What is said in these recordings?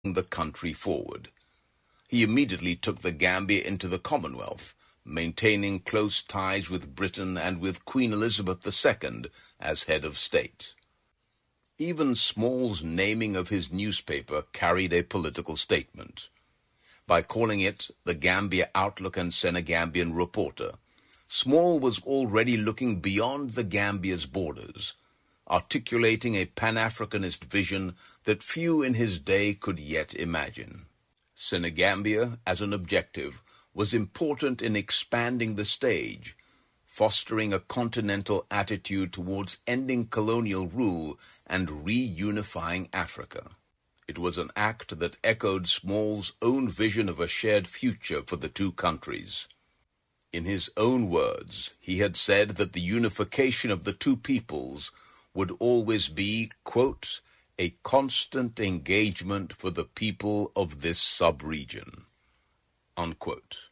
the country forward. He immediately took the Gambia into the Commonwealth, maintaining close ties with Britain and with Queen Elizabeth II as head of state. Even Small's naming of his newspaper carried a political statement. By calling it the Gambia Outlook and Senegambian Reporter, Small was already looking beyond the Gambia's borders, articulating a Pan-Africanist vision that few in his day could yet imagine. Senegambia, as an objective, was important in expanding the stage, fostering a continental attitude towards ending colonial rule and reunifying Africa. It was an act that echoed Small's own vision of a shared future for the two countries. In his own words, he had said that the unification of the two peoples would always be, quote, a constant engagement for the people of this sub-region, unquote.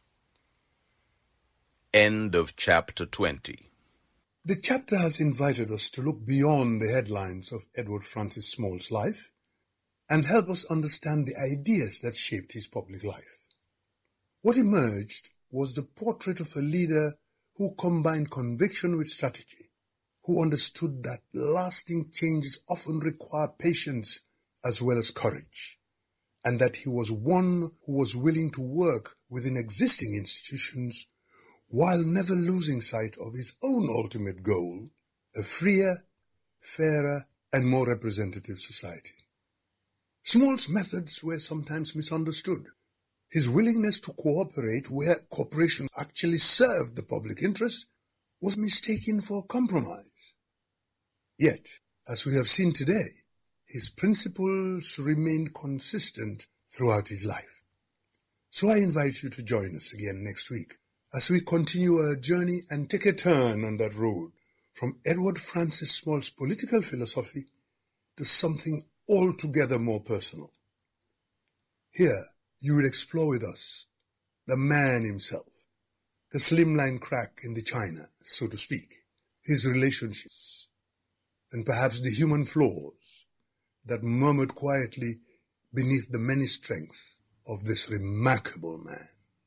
End of chapter 20. The chapter has invited us to look beyond the headlines of Edward Francis Small's life and help us understand the ideas that shaped his public life. What emerged was the portrait of a leader who combined conviction with strategy, who understood that lasting changes often require patience as well as courage, and that he was one who was willing to work within existing institutions while never losing sight of his own ultimate goal, a freer, fairer, and more representative society. Small's methods were sometimes misunderstood. His willingness to cooperate where cooperation actually served the public interest was mistaken for compromise. Yet, as we have seen today, his principles remained consistent throughout his life. So I invite you to join us again next week as we continue our journey and take a turn on that road from Edward Francis Small's political philosophy to something altogether more personal. Here, you will explore with us the man himself, the slimline crack in the china, so to speak, his relationships, and perhaps the human flaws that murmured quietly beneath the many strength of this remarkable man.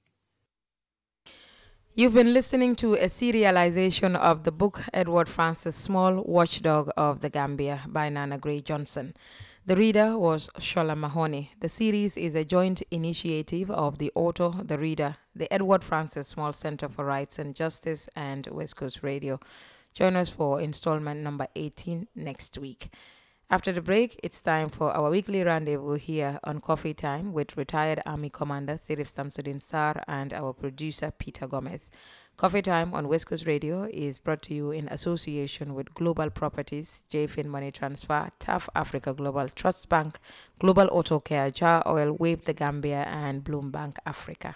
You've been listening to a serialization of the book Edward Francis Small, Watchdog of the Gambia by Nana Gray Johnson. The reader was Shola Mahoney. The series is a joint initiative of the author, the reader, the Edward Francis Small Center for Rights and Justice, and West Coast Radio. Join us for installment number 18 next week. After the break, it's time for our weekly rendezvous here on Coffee Time with retired Army Commander Sirif Samsudin Sar and our producer Peter Gomez. Coffee Time on West Coast Radio is brought to you in association with Global Properties, JFIN Money Transfer, TAF Africa Global Trust Bank, Global Auto Care, Jar Oil, Wave the Gambia, and Bloom Bank Africa.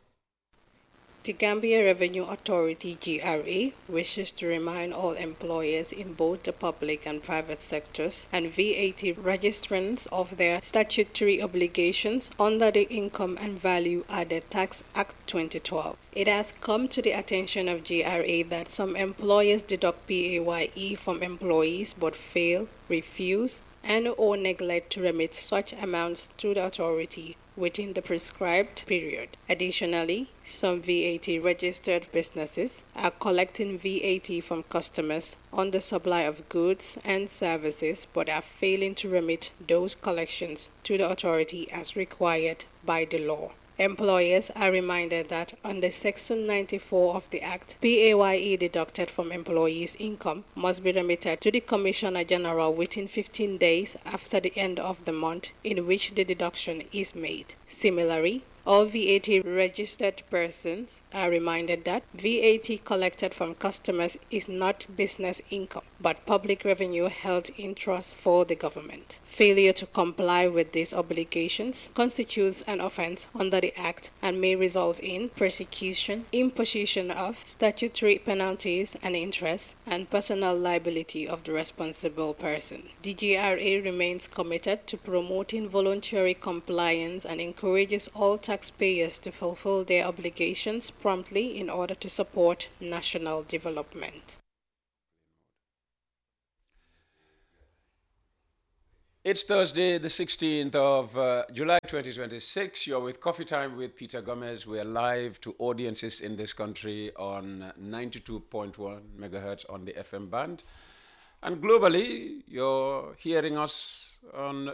The Gambia Revenue Authority GRA wishes to remind all employers in both the public and private sectors and VAT registrants of their statutory obligations under the Income and Value Added Tax Act 2012. It has come to the attention of GRA that some employers deduct PAYE from employees but fail, refuse, and or neglect to remit such amounts to the authority within the prescribed period. Additionally, some VAT registered businesses are collecting VAT from customers on the supply of goods and services but are failing to remit those collections to the authority as required by the law. Employers are reminded that under Section 94 of the Act, PAYE deducted from employees' income must be remitted to the Commissioner General within 15 days after the end of the month in which the deduction is made. Similarly, all VAT registered persons are reminded that VAT collected from customers is not business income, but public revenue held in trust for the government. Failure to comply with these obligations constitutes an offense under the Act and may result in persecution, imposition of statutory penalties and interest, and personal liability of the responsible person. The GRA remains committed to promoting voluntary compliance and encourages all taxpayers to fulfill their obligations promptly in order to support national development. It's Thursday, the 16th of uh, July 2026. You're with Coffee Time with Peter Gomez. We're live to audiences in this country on 92.1 megahertz on the FM band. And globally, you're hearing us on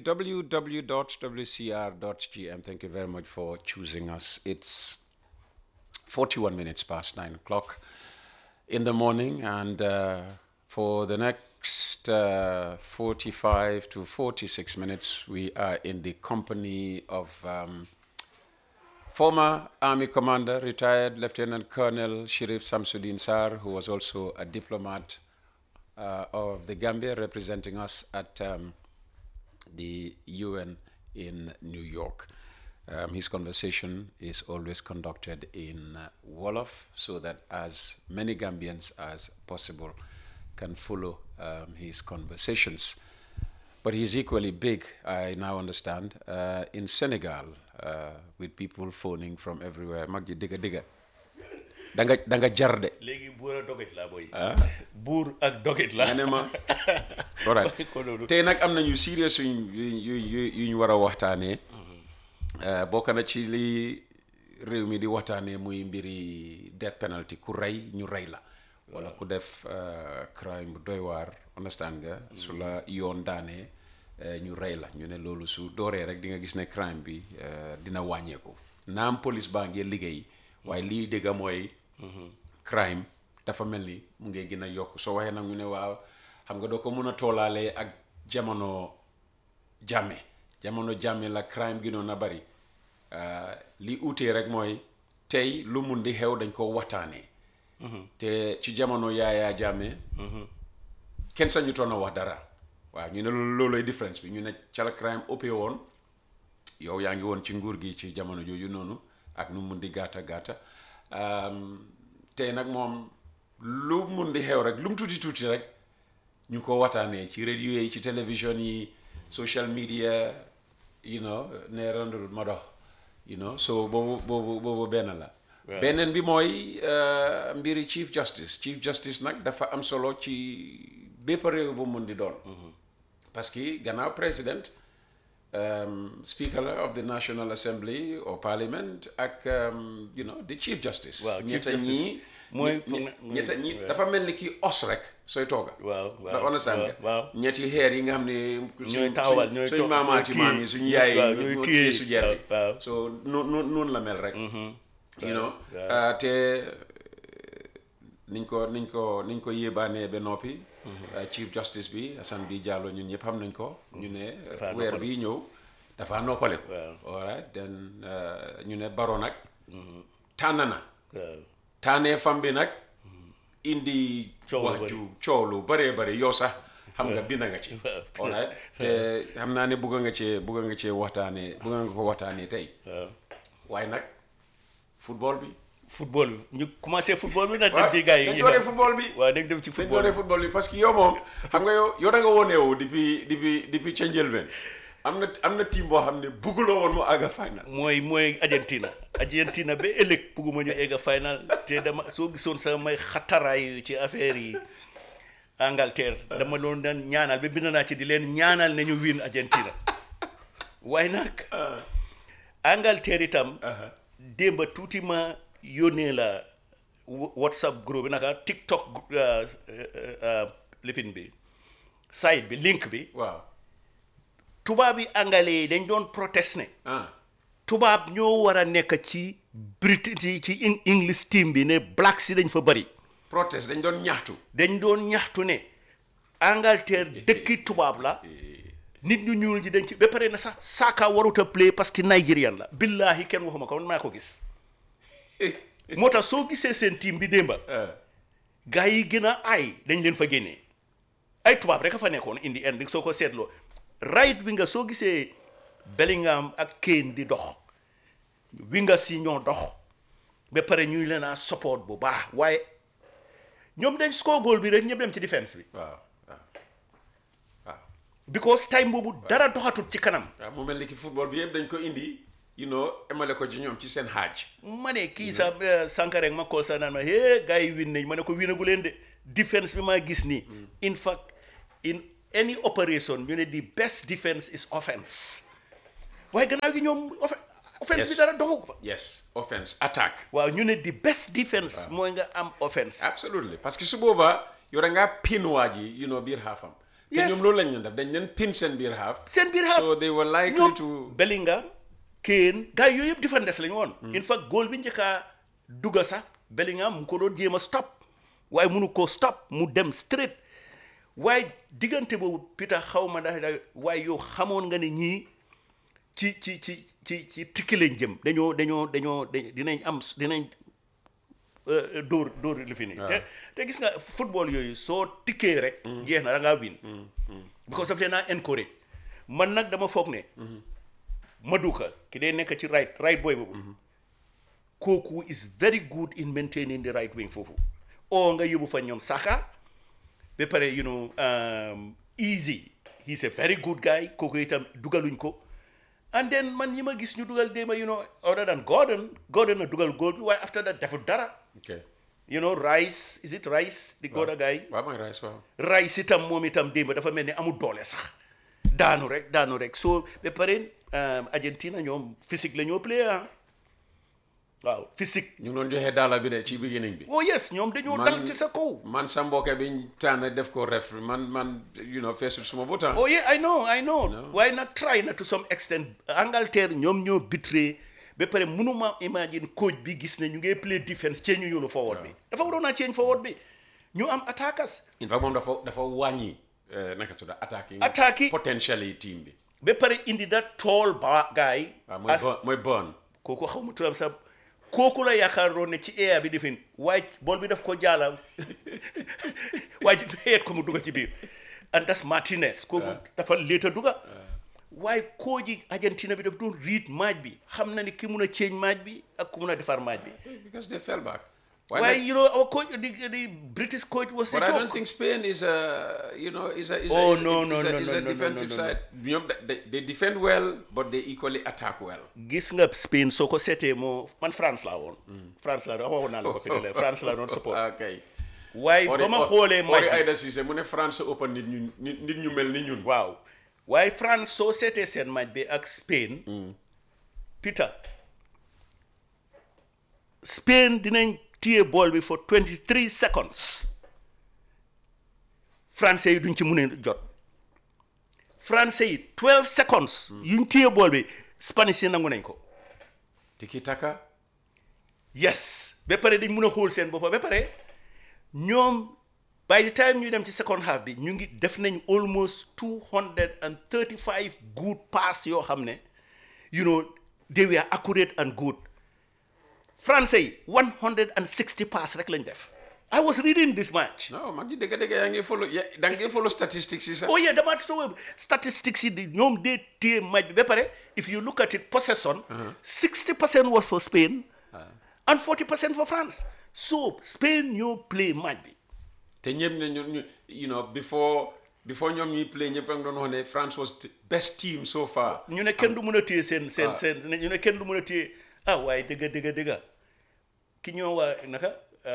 www.wcr.gm. Thank you very much for choosing us. It's 41 minutes past 9 o'clock in the morning, and uh, for the next uh, 45 to 46 minutes, we are in the company of um, former Army Commander, retired Lieutenant Colonel Shirif Samsudin Sar, who was also a diplomat uh, of the Gambia, representing us at um, the UN in New York. Um, his conversation is always conducted in uh, Wolof so that as many Gambians as possible can follow um, his conversations. But he's equally big, I now understand, uh, in Senegal uh, with people phoning from everywhere. Magji diga diga. Danga danga jarde. léegi buur ak dogit la boy buur ak dogit la nga ne ma all right tey nag am nañu serious yuñ yu yu yuñ war a waxtaanee bokk na ci li réew mi di waxtaanee muy mbiri death penalty ku rey ñu rey la wala ku def crime bu doy waar understand nga su la yoon daanee ñu rey la ñu ne loolu su dooree rek di nga gis ne crime bi dina wàññeeku naam police baa ngi liggéey waaye lii dëgga mooy crime dafa mel ni mu ngi gën a yokk soo waxee nag ñu ne waaw xam nga doo ko mun a toolaalee ak jamono jàmme jamono jàmme la crime gënoon a bari li uutee rek mooy tey lu mun di xew dañ ko waxtaanee te ci jamono yaayaa jàmme kenn sañu toon a wax dara waaw ñu ne loolu loolooy différence bi ñu ne ca la crime ëppee woon yow yaa ngi woon ci nguur gi ci jamono jooju noonu ak nu mun di gàtta gàtta tey nag moom lu mun di xew rek lu mu tuuti tuuti rek ñu ko waxtaanee ci radio yi ci télévision yi social media you know ne randul ma dox you know so boobu boobu boobu benn la beneen bi mooy mbiri chief justice chief justice nag dafa am solo ci bépp réew bu mun di doon parce que gannaaw président um, Speaker of the National Assembly or Parliament ak um, you know the Chief Justice. waaw Chief ñetta Justice ñii mooy ñe- foog na- ñe- ñetta ñi waaw. dafa mel ni kii os rek sooy tooga. waaw da waaw understand nga waaw ñetti xeer yi nga xam ne. ñooy taxawal ñooy suñ toog- maamaati ñooy maam téye. yi suñu yaay waaw, yi ñooy ñoo téye. téye su jer bi. waaw, waaw. so noonu noonu noonu la mel rek. you know waaw. ah, te niñ ko niñ ko niñ ko yéebaanee ba noppi. ah, Chief Justice bi Assane bi Diallo ñun ñëpp xam nañ ko. ñu ne Dafa weer noppale. bii ñëw dafa noppale ko. Waaw. all right then ah, ñu ne Baro nag. tànn na. waaw taanee fam bi nag indi Coow lu wax bari. ju coow lu bëree bëri yow sax xam nga bind nga ci Waaw. alright te xam naa ne bugg nga cee bugg nga cee waxtaanee bugg nga ko waxtaanee tey waaw waaye nag football bi football bi ñu commencé football bi nag waaw dem ci gars yi dañ dooree football bi waaw dañ dem ci dañ football dooree bi football bi parce que yow moom xam nga yow yow da nga wone wu depuis depuis depuis ca njëlbeen am na am na team boo xam ne bugguloo woon mu àgga final mooy mooy Argentina Argentina ba ëllëg bugguma ñu egg final te dama soo gisoon sax may xataraayu ci affaire yi Angleterre dama doon daan ñaanal ba bind naa ci di leen ñaanal ne ñu win Argentina waaye nag Angleterre itam démba tuuti ma yónnee la wa- WhatsApp groupe bi naka TikTok uh, uh, uh, lifin bi site bi link bi waaw tubaab yi angale yi dañ doon protest ne ah tubaab ñoo war a nekk ci British ci ci Eng- English team bi ne black si dañ fa bëri protest dañ doon ñaxtu dañ doon ñaxtu ne Angleterre dëkki tubaab la nit ñu ñuul ji dañ ci ba pare na sax Saka warut a play parce que Nigerian la billahi kenn waxuma ko man maa ko gis moo tax soo gisee seen team bi démba gars yi gën a aay dañ leen fa génnee ay tubaab rek a fa nekkoon indi end soo ko seetloo right wi nga soo gisee Bellingham ak Kane di dox wi nga si ñoo dox ba pare ñuy leen a support bu baax waaye ñoom dañ score goal bi rek ñëpp dem ci défense bi waaw waaw waaw because time boobu dara doxatut ci kanam waaw mu mel ni ki football bi yëpp dañ ko indi you know emale ko ci ñoom ci seen xaaj ma ne kii sax eh, sànq rek ma kool sax naan ma hee gars yi win nañ ma ne ko winagu leen de défense bi maa gis nii in fact in any operation ñu ne the best defense is offense waaye gannaaw gi ñoom offen- offense bi Yes. dara doxu fa yes offense attack waaw ñu ne the best defense mooy nga am offense absolutely parce que su boobaa yow da ngaa pin waa ji you know biir xaafam te Yes. ñoom loolu lañ leen def dañ leen pin seen biir xaaf seen biir half so they were likely ñoom to Bellingham Kane gars yooyu yëpp defendes lañu woon in fact goal bi njëkkaa dugga sax Bellingham mu ko doon jéem a stop waaye munu ko stop mu dem straight waaye diggante boobu Peter xaw ma ndax da waaye yow xamoon nga ne ñii ci ci ci ci ci tikki lañ jëm dañoo dañoo dañoo da- dinañ am dinañ euh, dóor dóor li fi nii te te gis nga football yooyu soo tikkee rek jeex na da ngaa win because daf leen naa encourage man nag dama foog ne Maduka ki day nekk ci right right boy boobu kooku is very good in maintaining the right wing foofu o nga yóbbu fa ñoom Saka ba pare you know um, easy he's a very good guy kooku itam dugaluñ ko and then man ñi ma gis ñu dugal déema you know other than Gordon Gordon a dugal goal bi waaye after that defut dara okay you know Rice is it Rice the Goda guy waaw mooy rice waaw Rice itam moom itam démb dafa mel ni amul doole sax daanu rek daanu rek so ba pare um, Argentina ñoom physique la ñoo play ah waaw physique ñu ngi doon joxe daala bi de ci beginning bi oh yes ñoom dañoo dal ci sa kaw man sa mbokk bi ñu tànn def ko ref man man you know feesul suma butaan oh yeah I know I know waaye nag try na to some extent Angleterre ñoom ñoo bitré ba pare mënuma imagine coach bi gis ne ñu ngi play defense change ñu forward bi dafa waroon naa change forward bi ñu am attackers in fact moom dafa dafa wàññi eh, naka tudda attacking Attacking- potentially team bi ba pare indi that tall ba guy waaw mooy as- bon mooy bon kooku xaw ma turam sax kooku la yaakaaroon ne ci air bi defin waaye bool bi daf ko jaala waaye ji xeet ko mu dugga ci biir and that's Martinez kooku dafa léeta dugga waaye koo ji Argentina bi daf doon read match bi xam na ni ki mun a change match bi ak ku mun a defar match bi because they fell back waaye you know our coach the, the British coach was a But I don't joke think Spain is a, you know, is a, is Oh, a, is no, a, no, is a, no, is no, a no, no, defensive no, no, side. ñoom they, they defend well, but they equally attack well. gis nga Spain soo ko seetee moo man France laa woon France laa doon waxoon naa la ko fi ne la France laa doon support Okay. waaye ba ma xoolee match Ori bi Aida Cissé mu ne France open nit ñu nit nit ñu mel ni ñun. waaw waaye France soo seetee seen match bi ak Spain Peter Spain dinañ téye ball bi for 23 seconds français yi duñ ci mun a jot français yi 12 seconds yuñ téye ball bi Spanish yi nangu nañ ko Tiki taka. yes ba pare dañ mun a xool seen boppa ba pare ñoom by the time ñu dem ci second half bi ñu ngi def nañ almost two hundred and thirty five good pass yoo xam ne you know they were accurate and good français yi one hundred and sixty pass rek lañ def I was reading this match No, mag ji dëgg dëgg yaa ngi follow ya da ngay follow statistics yi sax. oh yeah dama so statistics yi di ñoom dee téye match bi ba pare if you look at it possession sixty percent was for Spain and forty percent for France so Spain ñoo play match bi te ñëpp ne ñu ñu you know before before ñoom ñuy play ñëpp a ngi doon wax ne France was the best team so far. ñu ne kenn du mën a téye seen seen Ah. seen ñu ne kenn du mën a téye ah waaye dëgga dëgga dëgga ki ñoo waa naka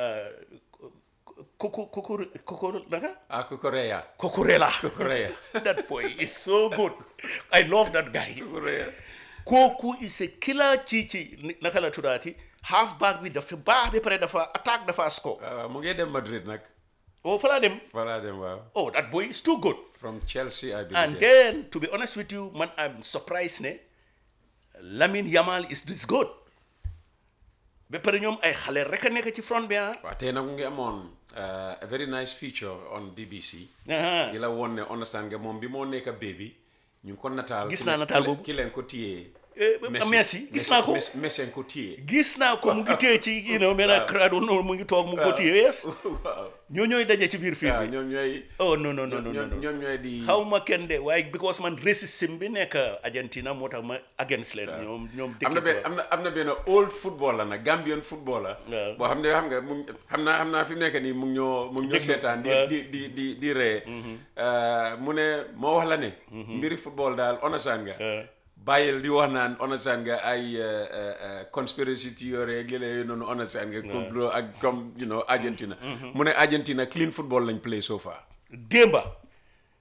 kuku kuku kuku naka Ah Kukureya. Cucurella Cucurella. that boy is so good I love that guy Kukureya. kooku is a killer ci ci naka la tuddaati half back bi dafa baax ba pare dafa attaque dafa score Ah, mu ngi dem Madrid nag. oh fa laa dem Voilà dem waaw. oh that boy is too good From Chelsea I believe. and yes. then to be honest with you man I'm surprised ne Lamine Yamal is this good ba pare ñoom ay xale rek a nekk ci front bi ah waaw tey nag mu ngi amoon uh, a very nice feature on BBC. Aha. di la woon ne understand nga moom bi moo nekk baby ñu ngi ko nataal. Gis ki naa leen- nataal ki leen- boobu. ki leen ko téye. Eh, Messi, gis naa ko. Messi Messi ko téye. gis naa ko mu ngi téye ci you know mel na crowd noonu mu ngi toog mu ko téye yes waaw ñoo ñooy daje ci biir film waaw bi ñoom ñooy. oh non non non non ñoom non ñoom ñooy di. xaw ma kenn de waaye because man racisme bi nekk Argentina moo tax ma against leen ñoom ñoom am na benn am na am na benn old footballer nag Gambian footballer. Waaw. boo xam ne xam nga mu ngi xam naa xam naa fi mu nekk nii mu ngi ñoo mu ngi ñoo Déglu, seetaan di waaw. di di di di ree. Uh, mu ne moo wax la ne. mbiri football daal onasan nga. bàyyil di wax naan onasan nga ay uh, uh, uh, conspiracy theory ak yële noonu onasan nga. complot ak comme you know Argentina. mu ne Argentina clean football lañ play so far. démba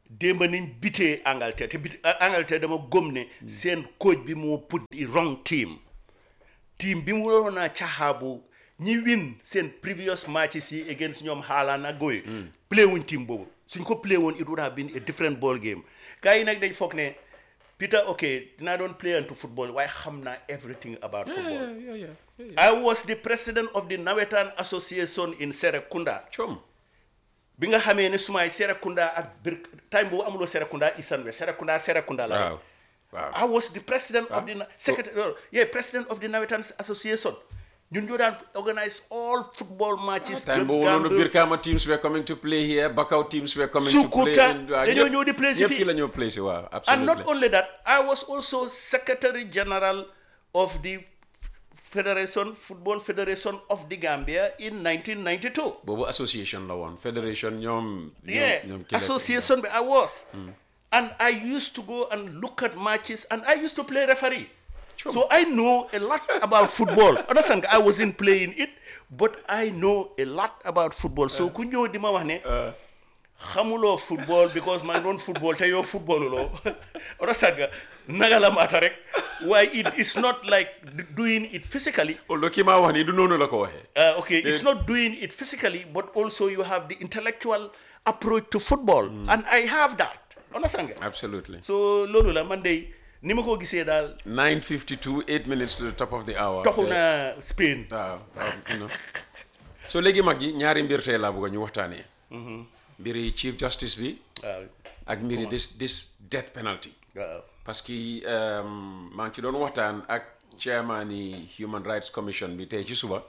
démb niñ bitee Angleterre te bit Angleterre dama gëm ne seen coach bi moo put the wrong team team bi mu waroon a caxaabu ñi win seen previous matches yi against ñoom Haaland ak Goye play wuñ team boobu suñ ko play woon it would have been a different ball game gars yi nag dañ foog ne Peter ok dinaa doon play into football waaye xam naa everything about football I was the president of the Nawetan Association in Serekunda com bi nga xamee ne sumaay Serekunda ak bir time boobu amuloo Serekunda East and West Serekunda Serekunda la waaw waaw I was the president of the na- secretary no, yeah president of the Nawetan Association ñun ñoo daan organize all football matches time Gam- boobu noonu Gambia- Birkama teams were coming to play here Bakau teams were coming to play Sukuta, in- waaw, dañoo ñëpp- ñëw di play si ñëpp fii. fii la ñoo play si waaw and absolutely not only that I was also secretary general of the Federation Football Federation of the Gambia in 1992 boobu association la woon fédération ñoom ñoom- yeah ñoom kii la- association bi I was and I used to go and look at matches and I used to play referee so I know a lot about football understand nga I wasn't playing it but I know a lot about football so ku ñëw di ma wax ne xamuloo football because maa ngi doon football te yow footballuloo understand nga naga la maata rek waaye it is not like doing it physically although kii maa wax nii du noonu la ko waxee Uh, okay, it's not doing it physically, but also you have the intellectual approach to football, and I have that. Understand? nga? absolutely So loolu la man de ni ma ko gisee daal 9:52 8 minutes to the top of the hour toxu te- na Spain. waaw waaw you know. so léegi mag ji ñaari mbir tey laa bëgg ñu waxtaanee mbiri chief justice bi waaw ak mbiri this this death penalty waaw parce que um, maa ngi ci doon waxtaan ak chairman yi Human Rights Commission bi tey ci suba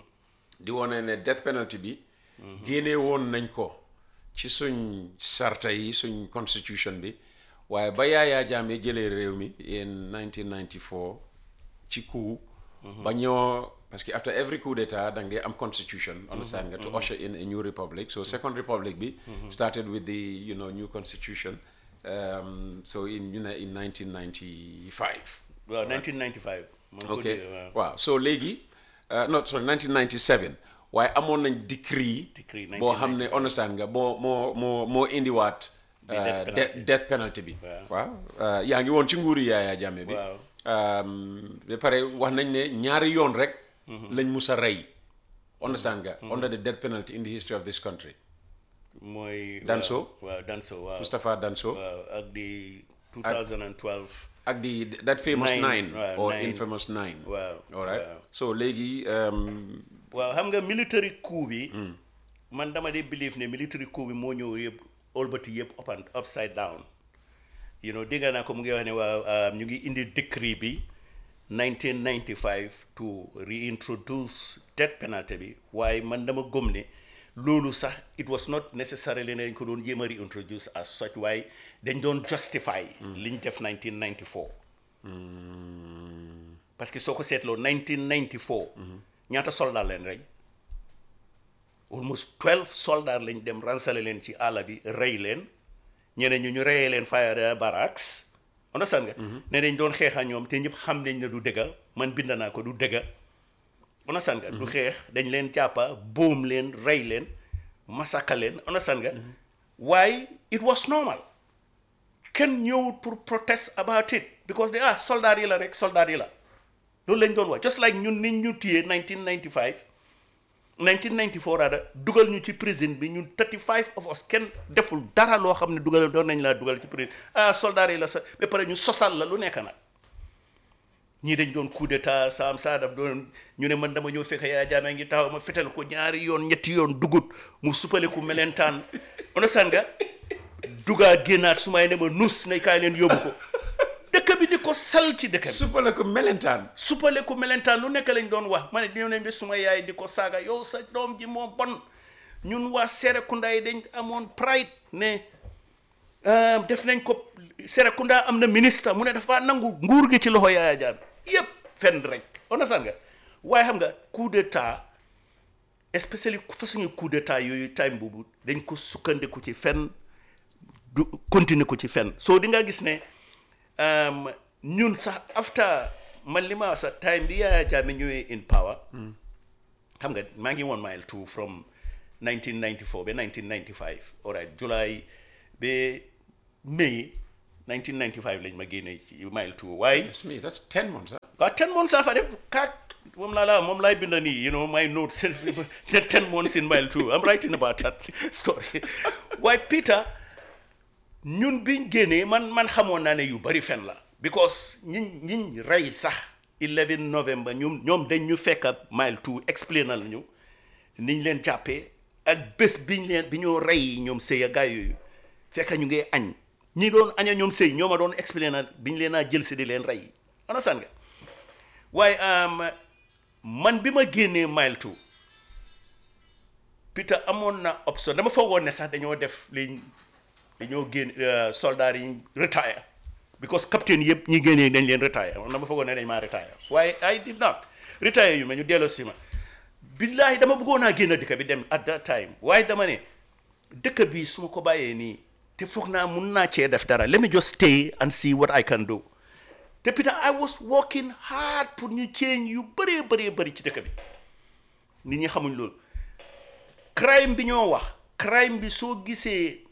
di wone ne death penalty bi génnee woon nañ ko ci suñ sarta yi suñ constitution bi waaye ba Yaya Jammeh jëlee réew mi in 1994 ci coup ba ñoo parce que after every coup d'état da ngay am constitution understand nga to usher in a new republic so second republic bi started with the you know new constitution um, so in you know in 1995 waaw 1995. ma ngi ko ok dégg, waaw. waaw so léegi uh, no sorry 1997 waaye amoon nañ decree Decree boo xam ne understand nga moo moo moo moo indiwaat The death uh, penalty. death death penalty bi Waaw. waaw uh, yaa ngi woon ci nguuri Yaya Jammeh bi Waaw. um, ba pare wax nañ ne ñaari yoon rek lañ mus a rey understand nga under the death penalty in the history of this country mooy. Danso? waaw waaw Danso waaw. Moustapha Danso waaw ak di 2012. ak the that famous Nine, nine, waaw, or nine. infamous nine Waaw, all right waaw. so léegi um, waaw xam nga military coup bi. man dama dee believe ne military coup bi moo ñëw yëpp olbati yëpp up and upside down. you know dégg naa ko mu ngi wax ne waaw um, ñu ngi indi décret bi 1995 to reintroduce death penalty bi waaye man dama gëm ne loolu sax it was not necessarily ne dañ ko doon jéem a reintroduce as such waaye dañ doon justify liñ def 1994 parce que soo ko seetloo 1994 ñaata soldat leen rey almost 12 soldats lañ dem ransale leen ci àll bi rey leen ñeneen ñu ñu reyee leen fire barracks understand nga ne dañ doon xeexa ñoom te ñëpp xam nañ ne du dëgga man bind naa ko du dëgga understand nga du xeex dañ leen jàppa boom leen rey leen masaka leen understand nga waaye it was normal kenn ñëwut pour protest about it because they ah soldat yi la rek soldat yi la loolu lañ doon wax just like ñun niñ ñu téye 1995 1994 raada dugal ñu ci prison bi ñun 35 of us kenn deful dara loo xam ne dugal doon nañ laa dugal ci prison ah soldat yi la sa ba pare ñu sosal la lu nekk nag ñii dañ doon coup d'état saam saa daf doon ñu ne man dama ñëw fekk Yaya Jammeh ngi taxaw ma fetal ko ñaari yoon ñetti yoon dugut mu suppale ku melentaan understand nga dugaa génnaat su may ne ma nus ne kaay leen yóbbu ko dëkk bi di ko sal ci dëkk bi suppale ko melentaan suppale ku melentaan lu nekk lañ doon wax ma ne ñëw nañ bi suma yaay di ko saaga yow sa doom ji moo bon ñun waa Serekunda yi dañ amoon pride ne euh, def nañ ko Serekunda am na ministre mu ne dafa nangu nguur gi ci loxo Yaya Jammeh yëpp fenn rek understand nga waaye xam nga coup d'état especially façon coup d'état yooyu time boobu dañ ko sukkandiku ci fenn du continuer ko ci fenn soo di nga gis ne um, ñun sax after man li ma wax sax time bi Yaya Jammeh ñëwee in power xam nga maa ngi woon mile two from 1994 ba 1995 all right July ba May 1995 lañ ma génnee ci mile two waaye That's me. That's 10 months. Huh? waaw ten months laa fa def kat moom laa la moom laay bind nii you know my notes ten months in mile two I'm writing about that story waaye Peter ñun biñ génnee man man xamoon naa ne yu bari fen la because ñiñ ñiñ rey sax 11 novembre ñoom ñoom dañ ñu fekk mile two explainal ñu niñ leen jàppee ak bés biñ leen bi ñoo rey ñoom sëy a gaay yooyu fekk ñu ngi añ ñi doon aña ñoom sëy ñoo ma doon explainal biñ leen a jël si di leen rey understand nga waaye man bi ma génnee mile two Peter amoon na option dama foogoon ne sax dañoo def liñ dañoo génn soldats yi retire because capitaine yëpp ñi génnee dañ leen retire man dama foogoon ne dañ maa retire waaye I did not retire yu ma ñu delloo si ma billaahi dama bëggoon naa génn dëkk bi dem at that time waaye dama ne dëkk bi su ma ko bàyyee nii te foog naa mun naa cee def dara let me just stay and see what I can do te Peter I was working hard pour ñu change yu bëree bëree bëri ci dëkk bi nit ñi xamuñ loolu crime bi ñoo wax crime bi soo gisee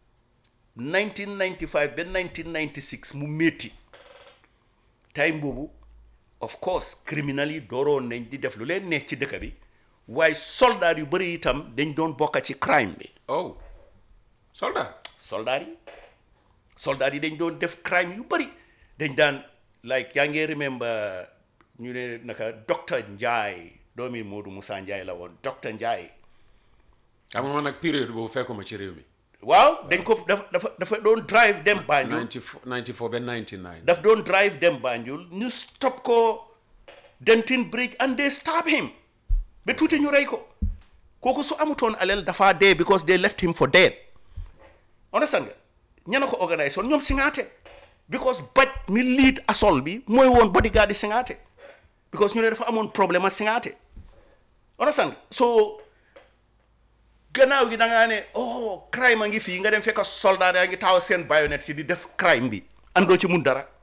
1995 ba 1996 mu métti time boobu of course criminal yi dooroon nañ di def lu leen neex ci dëkk bi waaye soldat yu bëri itam dañ doon bokka ci crime bi Oh. Soldat. soldat yi soldat yi dañ doon def crime yu bëri dañ daan like yaa ngi remember ñu ne naka docteur Ndiaye doomi Modou Moussa Ndiaye la woon docteur Ndiaye xam nga man nag période boobu fekkuma ci réew mi. waaw dañ ko dafa dafa dafa doon drive dem Banjul 94 94 ba 99. daf doon drive dem Banjul ñu stop ko Denton Bridge and they stab him ba tuuti ñu rey ko kooku su amutoon alal dafa dee because they left him for dead understand nga ñana ko organise woon ñoom singaate because baj mi lead assault bi mooy woon bodyguard di singaate because ñu ne dafa amoon problème ak singaate understand nga so gannaaw gi da ngaa ne oh crime a ngi fii nga dem fekk soldat yaa ngi taxaw seen bayonet si di def crime bi andoo ci mun dara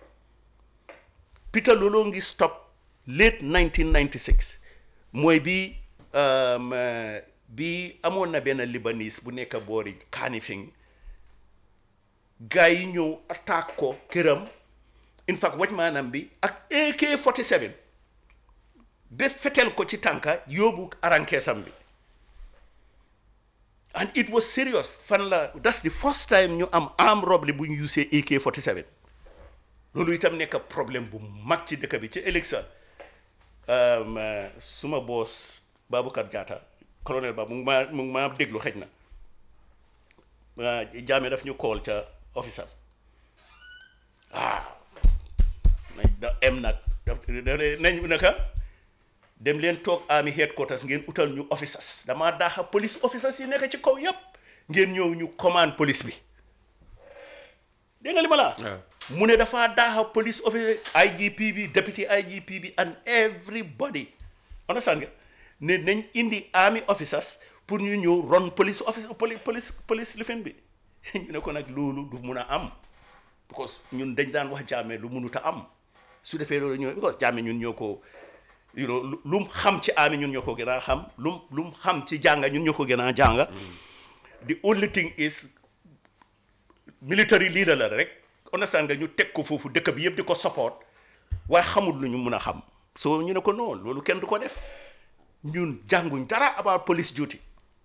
Peter looloo ngi stop late 1996 mooy bi um, uh, bi amoon na benn libanese bu nekk boori Kanifing gars yi ñëw attaque ko këram in fact waj maanaam bi ak AK-47 ba fetel ko ci tànka yóbbu arankeesam bi and it was serious fan la that's the first time ñu am armed robbery bu ñu usee AK-47 loolu itam nekk problème bu mag ci dëkk bi ci élection um, uh, suma boos Baboucar Jatta colonel ba mu ngi maa mu ngi maa déglu xëj na jaame daf ñu call ca office am ah nañ da em nag daf nañ naka dem leen toog army headquarters ngeen utal ñu officers damaa daaxa police officers yi nekk ci kaw yépp ngeen ñëw ñu commande police bi dégg nga li ma la waaw. mu ne dafa daaxa police officer IGP bi deputy IGP bi and everybody understand nga ne nañ indi army officers pour ñu ñëw ron police officer police police police lifin bi ñu ne ko nag loolu du mun a am because ñun dañ daan wax jaame lu munut a am su defee loolu ñëw because jaame ñun ñoo ko you know lu lu mu xam ci army ñun ñoo ko gën a xam lu mu lu mu xam ci jànga ñun ñoo ko gën a jànga the only thing is military leader la rek understand nga ñu teg ko foofu dëkk bi yëpp di ko support waaye xamul lu ñu mun a xam so ñu ne ko non loolu kenn du ko def ñun jànguñ dara about police duty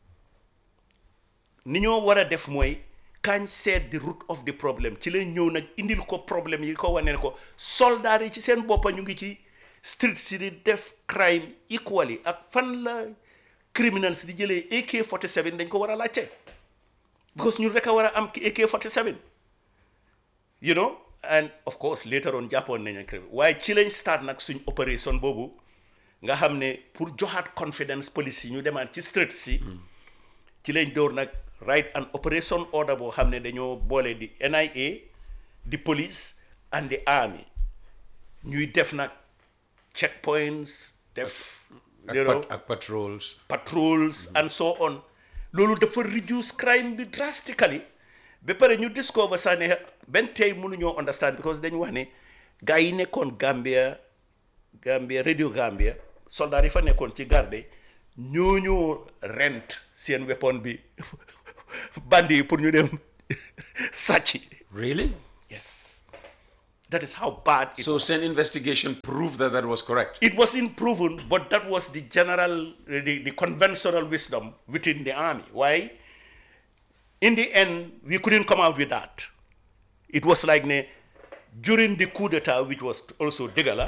ni ñoo war a def mooy kañ seet the root of the problem ci leen ñëw nag indil ko problème yi ko wane ne ko soldat yi ci seen boppa ñu ngi ci street si di def crime equally ak fan la criminals di jëlee AK-47 dañ ko war a laajte because ñun rek a war a am ki AK-47 you know and of course later on jàppoon nañ ak waaye ci lañ start nag suñ opération boobu nga xam ne pour joxaat confidence police yi ñu demaat ci street si ci lañ door nag write an operation order boo xam ne dañoo boole di NIA di police and the army ñuy def nag checkpoints def ak you know, pat- ak patrols. patrols and so on loolu dafa reduce crime bi drastically ba pare ñu discover sax ne benn tey mënuñoo understand because dañu wax ne gars yi nekkoon Gambia Gambia radio Gambia soldats yi fa nekkoon ci garde ñooñoo rent seen weapon bi bandi yi pour ñu dem sàcc Really? yes that is how bad it So was. Sen investigation proved that that was correct. it wasn't proven but that was the general uh, the, the conventional wisdom within the army why in the end we couldn't come out with that it was like ne during the coup d'etat which was also Degala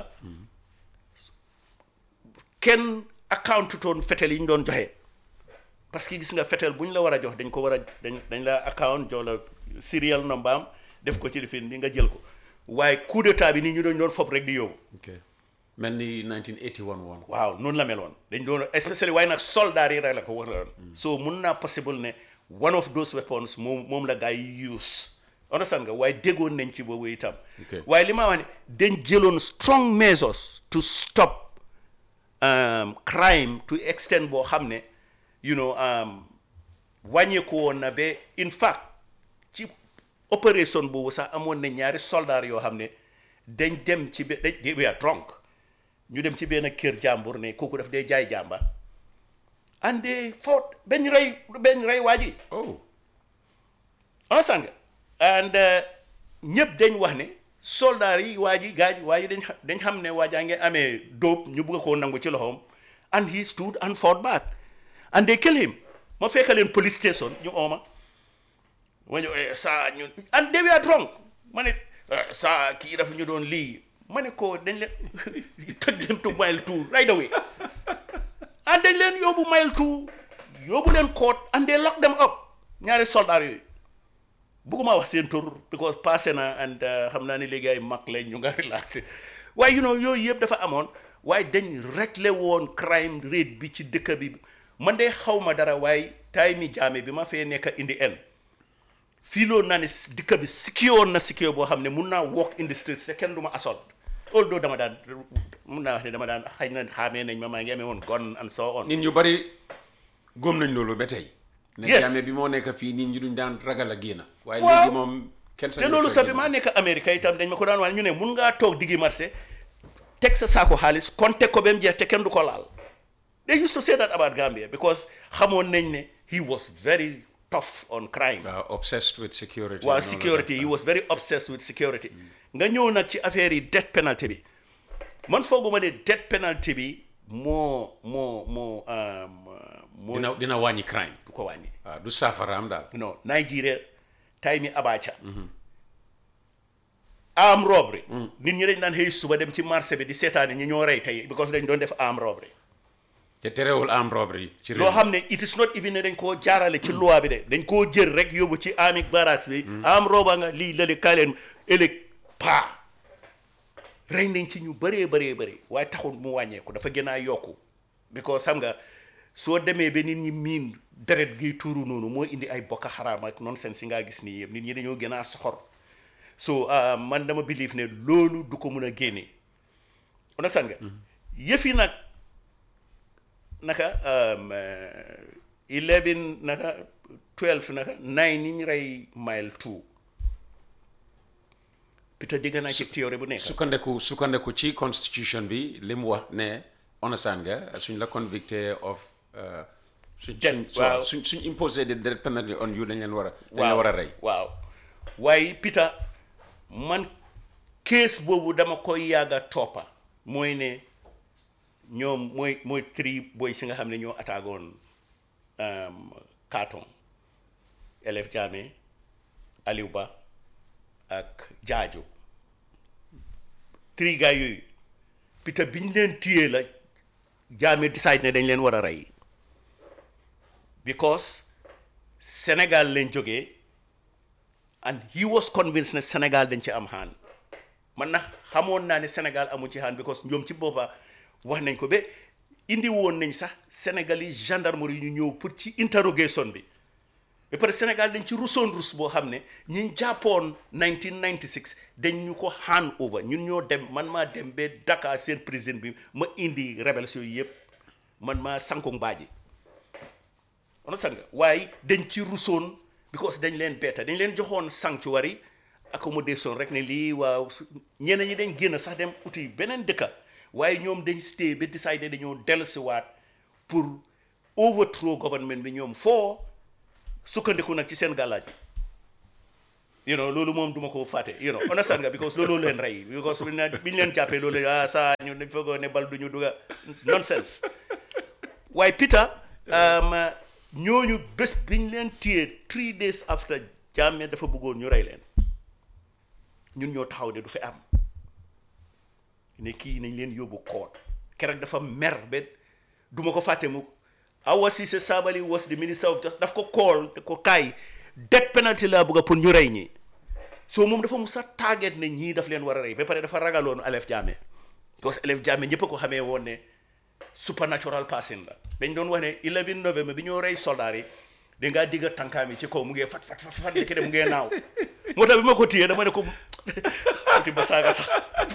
kenn account toon fetel yi ñu doon joxe parce que gis nga fetel bu ñu la war a jox dañ ko war a dañ dañ la account jox la serial number am def ko ci lifin di nga jël ko waaye coup d'état bi nii ñu doon doon fob rek di yóbbu Okay. mel ni 1981 woon. waaw noonu la meloon dañ doon especially waaye nag soldat yi rek la ko war a so mun naa possible ne one of those weapons moom moom la gars yi use understand nga waaye déggoon nañ ci boobu itam Okay. waaye li ma wax ne dañ jëloon strong measures to stop um, crime to extent boo xam ne you know um, wàññeeku woon na ba in fact ci opération boobu sax amoon na ñaari soldat yoo xam ne dañ dem ci be dañ they were drunk ñu dem ci benn kër jàmbur ne kooku daf dee jaay jàmba and they fought benn rey benn rey waa ji Oh. understand nga and ñëpp dañ wax ne soldat yi waa ji gaaj waa ji dañ xa- dañ xam ne waa jaa ngi amee dóob ñu bugg koo nangu ci loxoom and he stood and fought back and they kill him ma fekk leen police station ñu ooma ma ñëw eh, saa ñun and they were drunk ma ne eh, saa kii dafa ñu doon lii ma ne ko dañ leen take them to mile two right away and dañ leen yóbbu mile two yóbbu leen court and they lock them up ñaari soldat yooyu bugguma wax seen tur because passé na and uh, xam naa ne léegi ay mag lañ ñu nga relaxé waaye you know yooyu yëpp dafa amoon waaye dañ réglé woon crime rate bi ci dëkk bi man de xaw ma dara waaye taay mi jaame bi ma fee nekk indi en fii loolu naa ne s- dëkk bi sikkiyoon na sikkiyoo boo xam ne mun naa walk in the street te kenn du ma assault although dama daan mun naa wax ne dama daan xëy na xaamee nañ ma maa ngi amee woon gun and so on nit ñu bari góom nañ loolu ba tey. ne Yes. jaame bi moo nekk fii nit ñi duñ daan ragal a génn. waaye Waaw. léegi moom kenn te loolu sax bi maa nekk Amérique itam dañ ma ko daan wax ñu ne mun ngaa toog diggi marché teg sa saako xaalis compter ko ba mu jeex te kenn du ko laal they used to say that about Gambia because xamoon nañ ne he was very tough on crime waaw obsessed with security. waaw and all of security that. he was very obsessed with security nga ñëw nag ci affaire yi death penalty bi man fooguma ne death penalty bi moo moo moo um, moo dina dina wàññi crime. du ko wàññi waaw du saafaraam daal. non Nigeria time yi Abacha arm robbery nit ñi dañ daan xëy suba dem ci marché bi di seetaane ñi ñoo rey tey because dañ doon def arm robbery te terewul am robbery ci réew loo mi. xam ne it is not even ne dañ koo jaarale ci loi bi de dañ koo jël rek yóbbu ci army barracks bi arm robber nga lii lali kaay leen ëllëg paa rey nañ ci ñu bëree bëree bëri waaye taxul mu wàññeeku dafa gën a yokku because xam nga soo demee ba nit ñi miin deret gi tuuru noonu moo indi ay bokk xaraam ak nonsense si ngaa gis nii yëpp nit ñi dañoo gën a soxor so ah, man dama believe ne loolu du ko mun a génne understand nga yëfi nag naka um, uh, 11 naka 12 naka 9 yi ñu rey mile 2 Peter dégg naa ci théorie bu nekk sukkandeku sukkandeku ci constitution bi li mu wax ne understand nga suñ la convicté of uh, suñ Death, suñ waaw. suñ suñ imposé de death penalty on you dañ leen war a dañ la war a rey waaw waaye Peter man case boobu dama koy yàgga toppa mooy ne ñoom mooy mooy tri boy si nga xam ne ñoo attaagoon um, Kartong Elef Jammeh Aliou Ba ak Jaajo tri gars yooyu Peter biñ leen téyee la Jammeh decide ne dañ leen war a rey because Sénégal lañ jógee and he was convinced ne Sénégal dañ ci am xaan man na xamoon naa ne Sénégal amu ci xaan because ñoom ci boppa wax nañ ko ba indi woon nañ sax Sénégalais gendarmerie ñu ñëw pour ci interrogation bi ba pare Sénégal dañ ci rusoon rus boo xam ne ñi jàppoon 1996 dañ ñu ko hand over ñun ñoo dem man maa dem ba Dakar seen président bi ma indi rebelles yooyu yëpp man maa sanko mbaaji understand nga waaye dañ ci rusoon because dañ leen betta dañ leen joxoon sanctuary accommodation rek ne lii waaw ñeneen ñi dañ génn sax dem uti beneen dëkka waaye ñoom dañ stay ba décider dañoo dellusiwaat pour overthrow government bi ñoom foo sukkandiku nag ci seen gàllaaj you know loolu moom duma ko fàtte you know understand nga because loolu leen rey because bi ñu bi ñu leen jàppee loolu ah saa ñu dañ foogoo ne bal du ñu duga nonsense waaye Peter um, ñooñu bés bi ñu leen téye three days after Jammeh dafa bëggoon ñu rey leen ñun ñoo taxaw ne du fi am ne kii nañ leen yóbbu koot keroog dafa mer ba duma ko fàtte mu Awa Ceesay Sabally was the minister of justice daf ko kool te ko kaay death penalty laa bëgg pour ñu rey ñi so moom dafa musa target ne ñii daf leen war a rey ba pare dafa ragaloon Alef Jammeh parce que Alef Jammeh ñëpp a ko xamee woon ne supernatural person la dañ doon wax ne 11 novembre bi ñoo rey soldat yi da ngaa digga tànkaam yi ci kaw mu ngee fat fat fat fat nekk de mu ngee naaw moo tax bi ma ko téyee dama ne ko ati ba saaga sax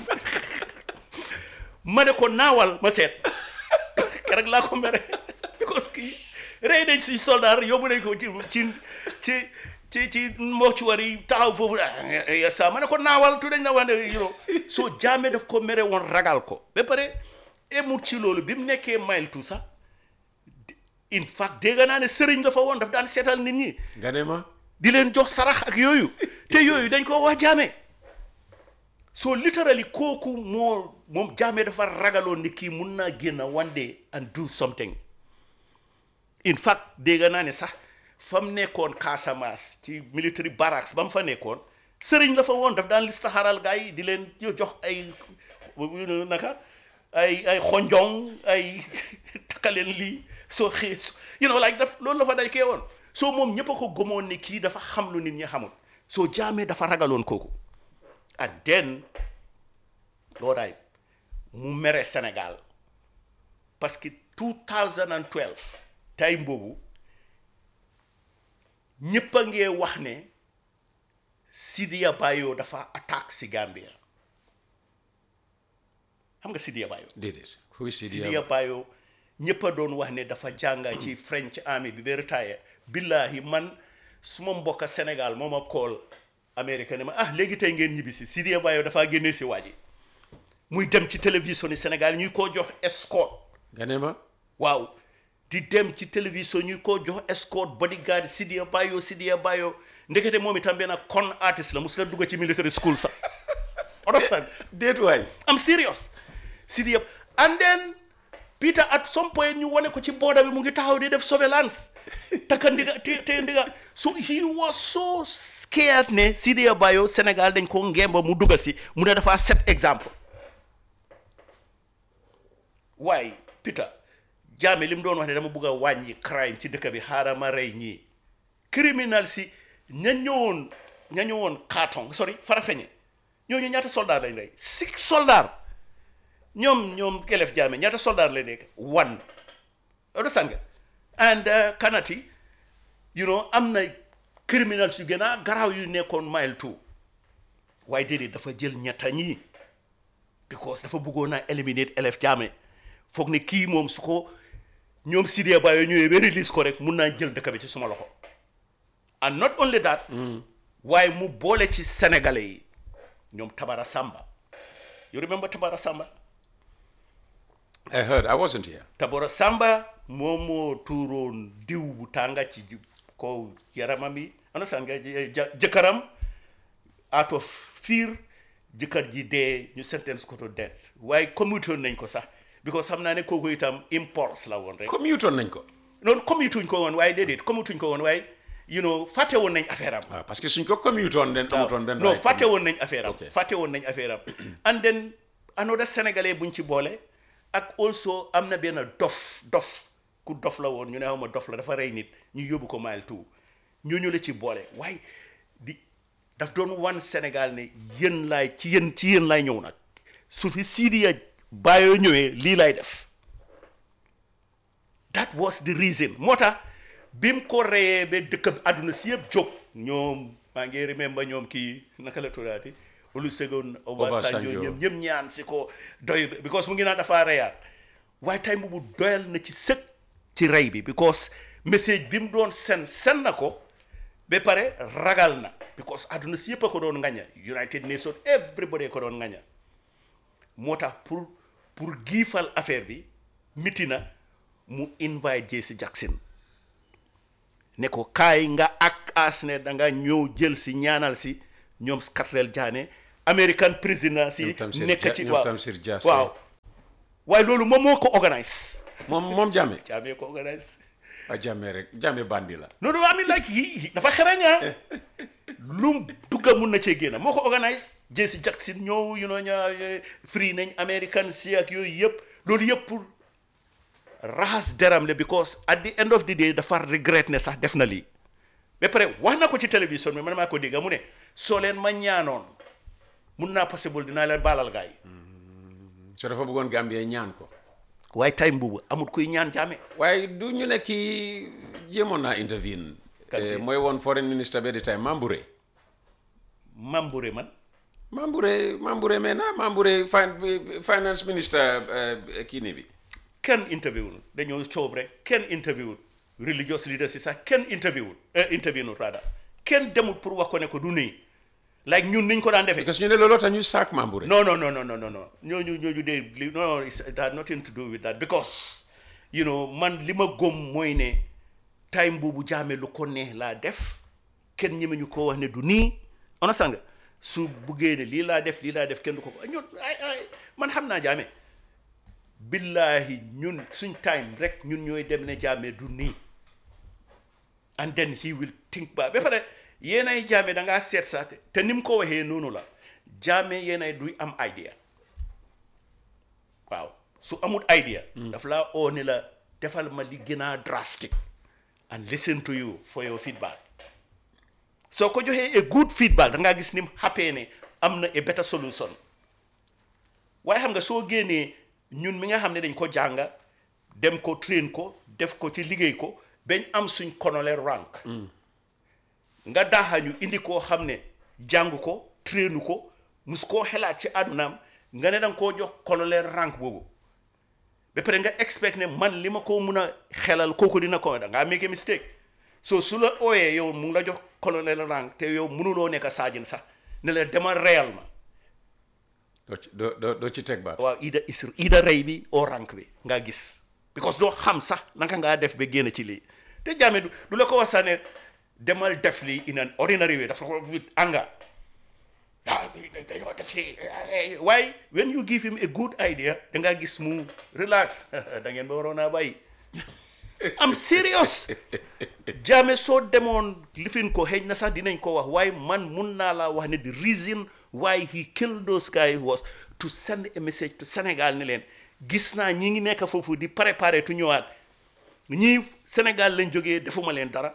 ma ne ko naawal ma seet keroog laa ko mere because kii rey nañ si soldat yóbbu nañ ko ci ci ci ci ci mortuaire yi taxaw foofu sa ma ne ko naawal tu dañ na wax ne you know soo Jammeh daf ko mere woon ragal ko ba pare emut ci loolu bi mu nekkee mile tout sax in fact dégg naa ne sëriñ dafa woon daf daan seetal nit ñi nga ne ma di leen jox sarax ak yooyu te yooyu dañ ko wax Jammeh so literally kooku moo moom Jammeh dafa ragaloon ni kii mun naa génn one day and do something in fact dégg naa ne sax fa mu nekkoon Casamance ci military barracks ba mu fa nekkoon sëriñ la fa woon daf daan listaxaral gars yi di leen jox ay naka ay ay xonjong ay takkaleen lii soo xëy you know like daf loolu la fa day kee woon soo moom ñëpp a ko gëmoon ne kii dafa xam lu nit ñi xamul soo Jammeh dafa ragaloon kooku and then all right mu mere Sénégal parce que 2012 time boobu ñëpp a ngee wax ne Sidiya Bayo dafa attaque si Gambia xam nga Sidiya Bayo déedéet kuy Sidiya Sidiya Bayo ñëpp a doon wax ne dafa jànga ci French army bi ba retire billahi man suma mbokka Sénégal moo ma kool Amérique ne ma ah léegi tey ngeen ñibbi si Sidiya Bayo dafaa génnee si waa ji muy dem ci télévision yi Sénégal ñuy ko jox escorte nga ne ma waaw di dem ci télévision ñu ko jox escort bodyguard Sidiya Bayo Sidiya Bayo ndekete moom itam benn con artist la mus la dugg ci military school sax understand déet waay I'm serious Sidiya and then Peter at some point ñu wane ko ci border bi mu ngi taxaw di def surveillance takka ndiga te te ndiga so he was so scared ne Sidiya Bayo Sénégal dañ ko ngemba mu dugga si mu ne dafa set exemple waaye Peter Jammeh li mu doon wax ne dama bugg a wàññi crime ci dëkk bi xaaral ma rey ñii criminal si ña ñëwoon ña ñëwoon Kartong sorry Farafeñe ñooñu ñaata soldat lañ rey six soldat ñoom ñoom Kelef Jammeh ñaata soldat lañ nekk one understand nga and uh, Kanati you know am na criminals yu gën a garaaw yu nekkoon mile two waaye déedéet dafa jël ñetta ñii because dafa bëggoon a eliminate Elef Jammeh foog ne kii moom su ko ñoom Sidiya Bayo ñëwee ba release ko rek mun naa jël dëkk bi ci suma loxo and not only that waaye mu boole ci sénégalais yi ñoom Tabara Samba you remember Tabara Samba I heard I wasn't here Tabara Samba moom moo tuuroon diw bu tànga ci ji- kaw yaramam yi understand nga jë- jë- jëkkëram out of fear jëkkër ji dee ñu sentence ko to death waaye commuté nañ ko sax because xam naa ne kooku itam impulse la woon rek commute woon nañ ko noonu commutuñ ko woon waaye déedéet commutuñ ko woon waaye you know fàtte woon nañ affaire am waaw parce que suñ ko commute woon den amutoon benn non right fàtte woon nañ affaire am Ok. fàtte woon nañ affaire am and then another sénégalais buñ ci boole ak also am na benn dof dof ku dof la woon ñu ne xaw ma dof la dafa rey nit ñu yóbbu ko mile two ñooñu la ci boole waaye di daf doon wan Sénégal ne yéen laay ci yéen ci yéen laay ñëw nag su fi Sidiya Bayo ñëwee lii laay def that was the reason moo tax bi mu ko reyee ba dëkk bi àdduna si yëpp jóg ñoom maa ngi remember ñoom kii naka la tuddaati Olusegun Obasanjo Obasanjo. ñoom ñëpp ñaan si ko doy because mu ngi naan dafa reyaat waaye tey boobu doyal na ci sëkk ci rey bi because message bi mu doon sen sen na ko ba pare ragal na because àdduna si yëpp a ko doon ngaña United Nations everybody ko doon ngaña moo tax pour pour giifal affaire bi miti na mu invite Jesse Jackson ne ko kaay nga ak as ne da nga ñëw jël si ñaanal si ñoom Scarlett Jaane American prisoner si Ñoom Tamsir nekk Ja- ci ñoom waaw Tamsir Jaase. waaw waaye loolu moom moo ko organise moom moom jàmme jaamee ko organise a jàmme rek jàmme bandi la no no I mean like he dafa xereña lum dugga mun na cee génn moo ko organise Jesse Jackson ñëw you know ña free nañ American si ak yooyu yëpp loolu yëpp pour raxas deram le because at the end of the day dafa regret ne sax def na lii ba pare wax na ko ci télévision bi man maa ko dégg mu ne soo leen ma ñaanoon mun naa possible dinaa leen baalal gaay yi so dafa bëggoon Gambie ñaan ko waaye time boobu amul kuy ñaan jaame waaye du ñu ne kii jéemoon naa intervene Kan Eh, ci? mooy woon foreign minister be di time Mambouré Mambouré man Mambouré Mambouré mais na Mambouré fin- finance minister eh, kii nii bi kenn interview wul dañoo coob rek kenn interview wul religious leaders yi sax kenn interview wul eh, interview wul rather kenn demul pour wax ko ne ko du nii like ñun niñ ko daan defee parce que ñu ne looloo tax ñu saak Mambouré no no no no no no no ñooñu ñooñu de li no no it had nothing to do with that because you know man li ma gëm mooy ne time boobu jaame lu ko neex laa def kenn ñeme ñu ko wax ne du nii ona sanga su buggee ne lii laa def lii laa def kenn du ko ko ñun ay ay man xam naa jaame billahi ñun suñ time rek ñun ñooy dem ne jaame du nii and then he will think ba ba pare yéenay jaame da ngaa seet sax te- te ni mu ko waxee noonu la jaame yéenay duy am idea waaw su amul idea daf laa oo ne la defal ma li gën a drastic and listen to you for your feedback soo ko joxee a good feedback da ngaa gis ni mu happee ne am na a better solution waaye xam nga soo génnee ñun mi nga xam ne dañ ko jànga dem ko train ko def ko ci liggéey ko bañ am suñ colonel rank nga daaxañu indi koo xam ne jàng ko trainu ko mus koo xelaat ci àddunaam nga ne danga koo jox colonel rank boobu ba pare nga expect ne man li ma ko mun a xelal kooku dina ko da ngaa make a mistake so su la ooyee yow mu ngi la jox colonel rank te yow mënuloo nekk saajin sax ne la demal reyal ma doo ci doo doo doo ci teg baat waaw ida is ida rey bi oo rank bi nga gis because doo xam sax naka ngaa def ba génn ci lii te jaame du du la ko wax sax ne demal def lii in an ordinary way dafa ko with anger ah dañoo def lii waaye when you give him a good idea da ngaa gis mu relax da ngeen ba waroon a bàyyi am serious jaame soo demoon lifin ko xëy na sax dinañ ko wax waaye man mun naa laa wax ne the reason why he killed those guys was to send a message to Sénégal ne leen gis naa ñi ngi nekk foofu di préparer tu ñëwaat ñii Sénégal lañ jógee defuma leen dara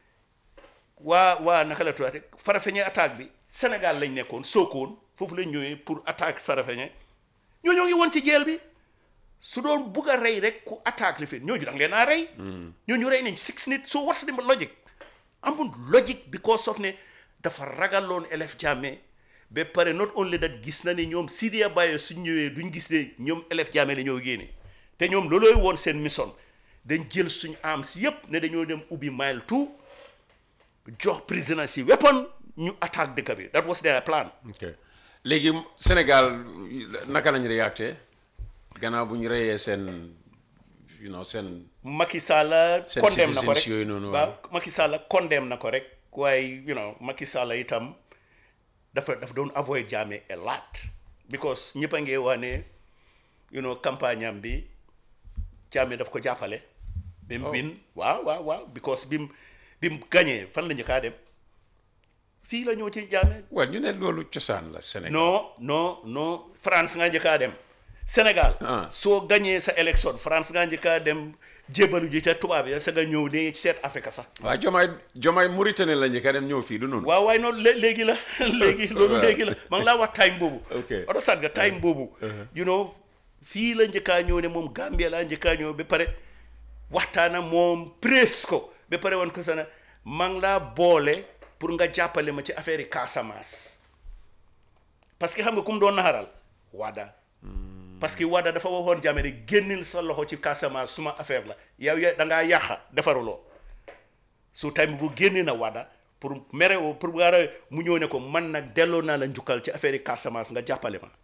waa waa naka la tuddate Farafeñe attaque bi Sénégal lañ nekkoon Sokone foofu lañ ñëwee pour attaque Farafeñe ñoo ñoo ngi woon ci jeel bi su doon bugg a rey rek ku attaque li fi ñooñu da nga leen a rey. ñooñu rey nañ six nit so what's the logic amul logic because of ne dafa ragaloon élève Jammeh ba pare not only that gis na ne ñoom Sidiya Bayo suñ ñëwee duñ gis ne ñoom élève Jammeh la ñoo génne te ñoom loolooy woon seen mission dañ jël suñ armes yépp ne dañoo dem ubbi mile two jox prisonniers si weapon ñu attaque dëkk bi that was their plan. ok léegi Sénégal naka lañ réacté gannaaw bu ñu reyee seen you know seen Macky Sall Seen condemn na ko citizens rek yooyu noonu, waaw waaw. Macky Sall condemn na ko rek waaye you know Macky Sall itam dafa dafa doon avoid Jammeh a lot because ñëpp a ngi wax ne you know campagne am bi Jammeh daf ko jàppale ba mu bin waaw waaw waaw because bi mu bi mu gañee fan la ñu kaa dem fii la ñëw ci Jammeh waaw ñu ne loolu cosaan la Sénégal non non non France nga njëkkaa dem Sénégal Ah. soo gañee sa élection France nga njëkkaa dem jébalu ji ca tubaab ya sa nga ñëw ne seet Afrique sax waaw jomaay jomaay Mauritanie la njëkk a dem ñëw fii du noonu waaw waaye noonu lé- léegi la léegi loolu Waaw. léegi la ma ngi laa wax time boobu Ok. oto sat nga time boobu you know fii la njëkkaa ñëw ne moom Gambia laa njëkkaa ñëw ba pare waxtaana moom presse ko ba pare woon ko sa ne ma ngi laa boole pour nga jàppale ma ci affaire yi Casamance parce que xam nga ku mu doon naxaral Wada parce que Wada dafa waxoon Jammeh ne génnil sa loxo ci Casamance suma affaire la yow ya da ngaa yàqa defaruloo su time bu génne na Wada pour mere wo- pour war a mu ñëw ne ko man nag delloo naa la njukkal ci affaire yi Casamance nga jàppale ma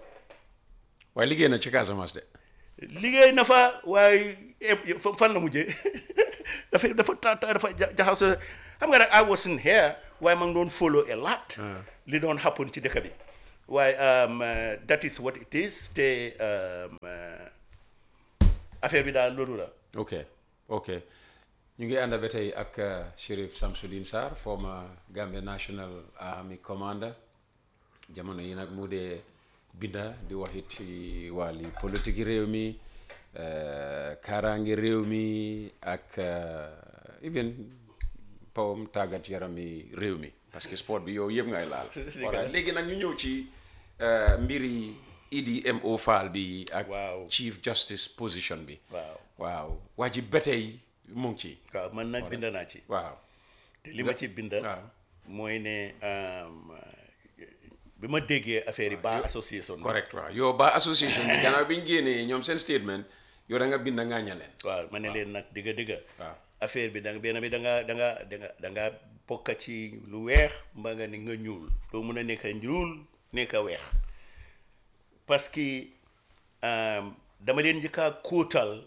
waaye liggéey na ci Casamance de liggéey na fa waaye eh, fa- fan la mujjee dafa dafa ta- ta- dafa ja- jaxasoo xam nga nag I wasn't here waaye ma ngi doon follow a lot li doon happen ci dëkk bi waaye um, uh, that is what it is te um, uh, affaire bi daal loolu la ok ok ñu ngi ànd ba tey ak uh, Sheriff Samsudeen Sarr former Gambia National Army commander jamono yi nag mu dee binda di waxit ci wàlli politique réew mi uh, kaaraange réew mi ak uh, even pawam tàggat yaram yi réew mi parce que sport bi yow yëpp ngay laal voilà léegi nag ñu ñëw ci uh, mbiri Idi MO Fall bi ak Waaw. Chief Justice position bi waaw waaw waa ji ba tey mu ngi ci waaw man nag bind naa ci waaw te li ma ci bind waaw. mooy ne um, bi ma déggee affaire yi ba association bi correct waaw yow ba association bi gannaaw bi ñu génnee ñoom seen statement yow da nga bind ngaaña leen waaw ma ne leen nag digga digga waaw affaire bi da nga benn bi da nga da nga da nga da nga bokk ci lu weex mbaa nga ni nga ñuul doo mun a nekk ñuul nekk weex parce que um, dama leen njëkk a kóotal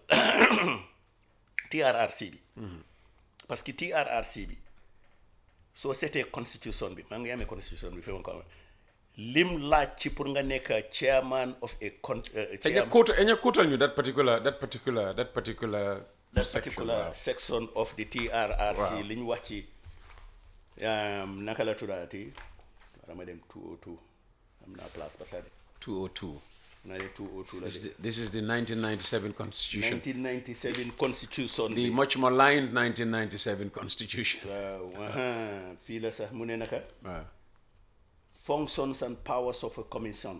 TRRC bi parce que TRRC bi soo seetee constitution bi maa ngi amee constitution bi fi ma ko amee lim laaj ci pour nga nekk chairman of a con uh, eña chairman kóotal eña kóotal ñu that particular that particular that particular that section, particular waaw. section of the TRRC Waaw. li ñu wax ci um, naka la tuddaati dama dem 202 am naa place ba sade 202 naa de 202 la this is, de the, this is the 1997 constitution 1997 constitution the bi much maligned 1997 constitution waaw aha, fii la sax mu ne naka waaw functions and powers of a commission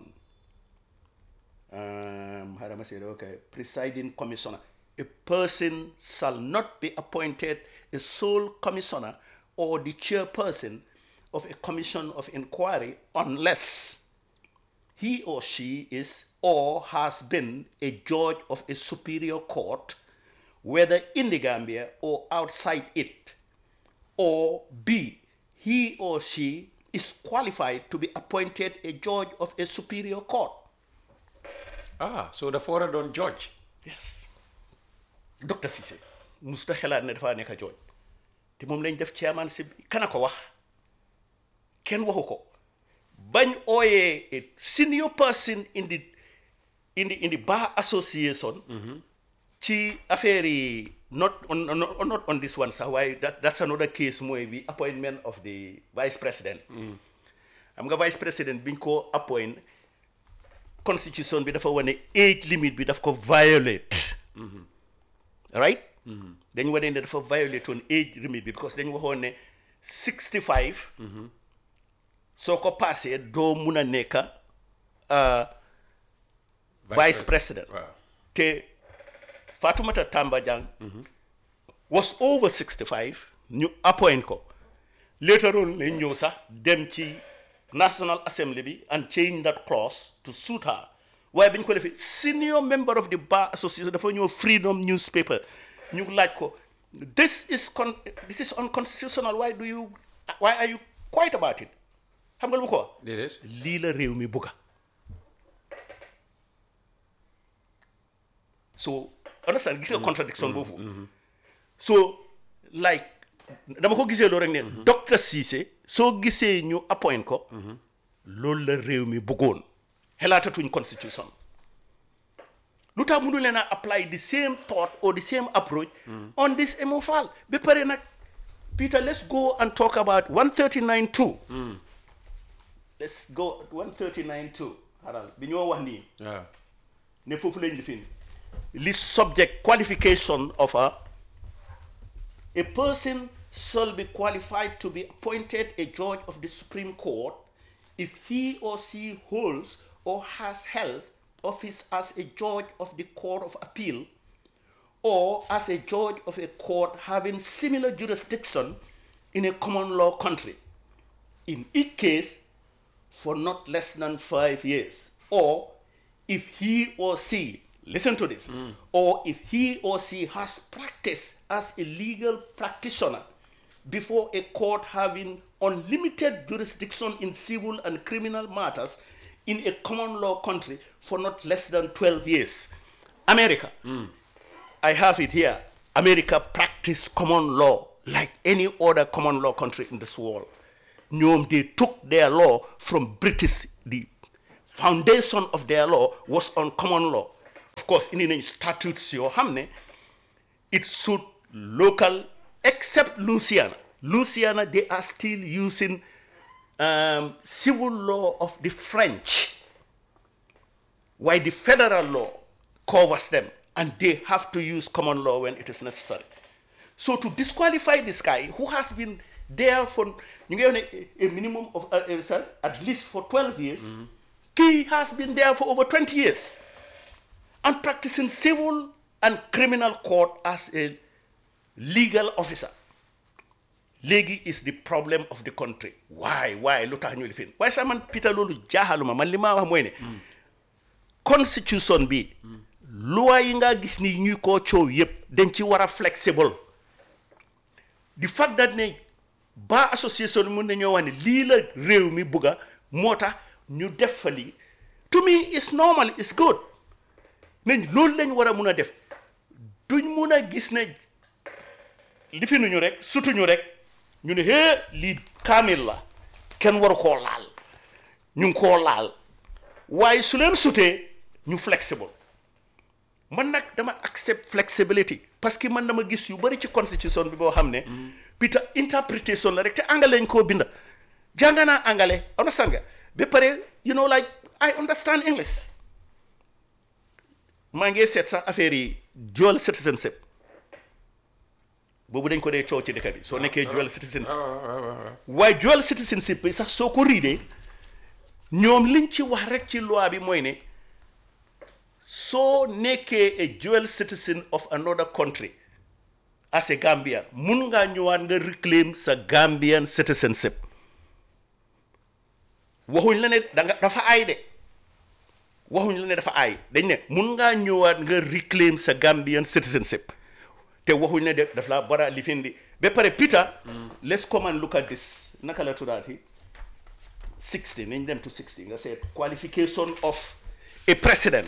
um, how do I say it? Okay. Presiding commissioner. A person shall not be appointed a sole commissioner or the chairperson of a commission of inquiry unless he or she is or has been a judge of a superior court, whether in the Gambia or outside it, or B, he or she is qualified to be appointed a judge of a superior court. ah so dafa war a doon judge Yes. Dr. Cissé musta xelaat ne dafa nekk jooj te moom lañ def chairman si kana ko wax kenn waxu ko bañ ooyee a senior person in the in the in the bar association ci affaire yi not on, on, on- not on this one sax waaye that, that's another case mooy the appointment of the vice president xam nga vice president biñ ko appoint constitution bi dafa wane age limit bi daf ko violate right dañ wane ne dafa violate woon age limit bi because dañ waxoon ne 65 soo ko passé doo mun a nekk uh, vice president waaw te Fatoumata Tamba Jang was over 65 ñu appoint ko later on lañ ñëw sax dem ci National Assembly bi and change that clause to suit her waaye bi ñu ko defee senior member of the bar association dafa ñëw freedom newspaper ñu laaj ko this is con this is unconstitutional why do you why are you quiet about it xam nga lu mu ko wax déedéet lii la réew mi bugga so understand gis nga contradiction boobu so like dama ko gisee loolu rek ne docteur Cissé soo gisee ñu appoint ko loolu la réew mi bëggoon xelaatatuñ constitution lu tax mënu leen a apply the same thought or the same approach on this MO Fall ba pare nag Peter let's go and talk about 139.2 let's go 139.2 xaral bi ñoo wax nii waaw ne foofu lañ lifin li subject qualification of a a person shall be qualified to be appointed a judge of the Supreme Court if he or she holds or has held office as a judge of the Court of Appeal or as a judge of a court having similar jurisdiction in a common law country. In each case, for not less than five years. Or if he or she, listen to this, or if he or she has practiced as a legal practitioner before a court having unlimited jurisdiction in civil and criminal matters in a common law country for not less than 12 years. America. I have it here. America practice common law like any other common law country in this world. ñoom they took their law from British. The foundation of their law was on common law. Of course, in the statutes yoo xam ne it suit local except Louisiana. Louisiana, they are still using um, civil law of the French, while the federal law covers them, and they have to use common law when it is necessary. So to disqualify this guy who has been there for you get a, a minimum of uh, uh, sorry, at least for 12 years, he has been there for over 20 years and practicing civil and criminal court as a legal officer. léegi is the problem of the country why why lu tax ñu lifin waaye sax man Peter loolu jaaxaluma man li ma wax mooy ne constitution bi loi yi nga gis ni ñuy koo coow yëpp dañ ci war a flexible the fact that ne ba association mun nañoo wax ne lii la réew mi bugga moo tax ñu def fa lii to me is normal is good nañ loolu lañ war a mun a def duñ mun a gis ne lifinuñu rek sutuñu rek ñu ne hee lii kaamil la kenn waru koo laal ñu ngi koo laal waaye su leen sutee ñu flexible man nag dama accept flexibility parce que man dama gis yu bari ci constitution bi boo xam ne pita interpretation la rek te angale lañ koo binda jàng naa angale understand nga ba pare you know like I understand English maa ngi seet sax affaire yi dual citizenship boobu dañ ko dee coow ci dëkk bi soo nekkee dual citizenship waaye dual citizenship bi sax soo ko riidee ñoom liñ ci wax rek ci loi bi mooy ne soo nekkee a dual citizen of another country as a Gambian mun ngaa ñëwaat nga reclaim sa Gambian citizenship waxuñ la ne danga dafa aay de waxuñ la ne dafa aay dañ ne mun ngaa ñëwaat nga reclaim sa Gambian citizenship te waxuñ ne de daf laa bara lifindi ba pare Peter let's come and look at this naka la tuddaati 60 nañ dem to 60 nga seet qualification of a president